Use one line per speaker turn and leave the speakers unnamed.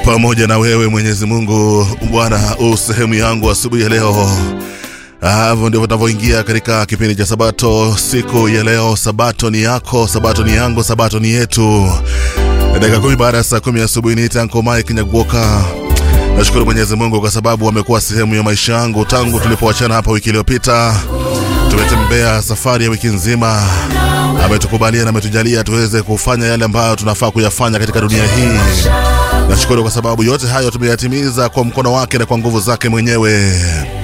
pamoja na wewe Mwenyezi Mungu. Bwana, u sehemu yangu asubuhi ya leo. Hivyo ndivyo tunavyoingia katika kipindi cha Sabato siku ya leo. Sabato ni yako, Sabato ni yangu, Sabato ni yetu. Dakika kumi baada ya saa kumi asubuhi ni Tanko Mike Nyaguoka. Nashukuru Mwenyezi Mungu kwa sababu amekuwa sehemu ya maisha yangu tangu tulipoachana hapa wiki iliyopita. Tumetembea safari ya wiki nzima, ametukubalia na ametujalia tuweze kufanya yale ambayo tunafaa kuyafanya katika dunia hii. Nashukuru kwa sababu yote hayo tumeyatimiza kwa mkono wake na kwa nguvu zake mwenyewe.